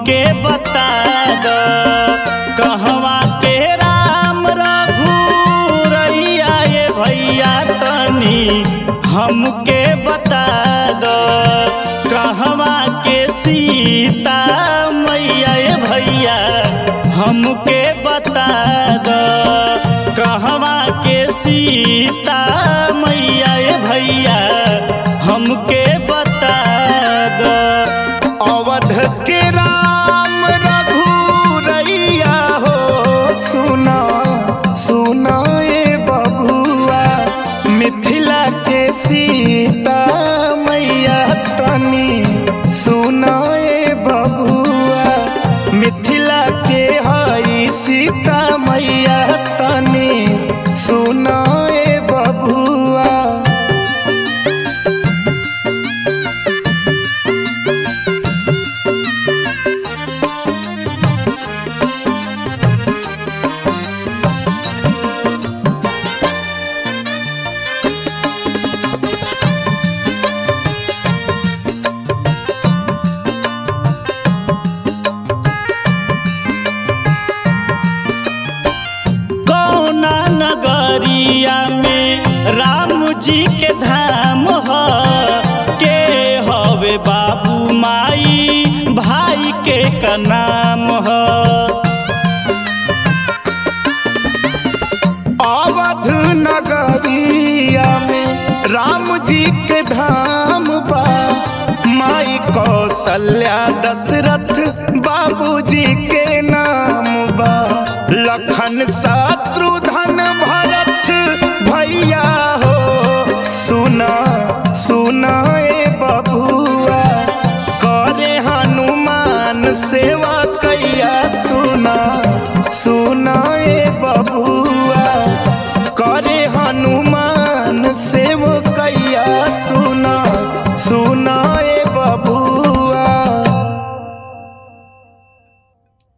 हमके बता द कहवा के राम रघुरैया ये भैया तनी हमके बता द कहवा के सीता मैया ये भैया हमके बता द कहवा के सीता मैया ये भैया हमके बता द अवध के राम रघुरैया हो सुना सुना ए बबुआ मिथिला के सीता मैया तनी सुना ए बबुआ मिथिला के हई सीता मैया तनी सुना ए बबुआ कौना नगरिया में राम जी के धाम ह के हवे बाबू माई भाई के का नाम ह अवध नगरिया में राम जी के धाम बा माई कौशल्या दशरथ बाबूजी के नाम बा लखन शत्रुधन भरत भैया हो सुना सुना ए बबुआ करे हनुमान सेवा कैया सुना सुना ए बबुआ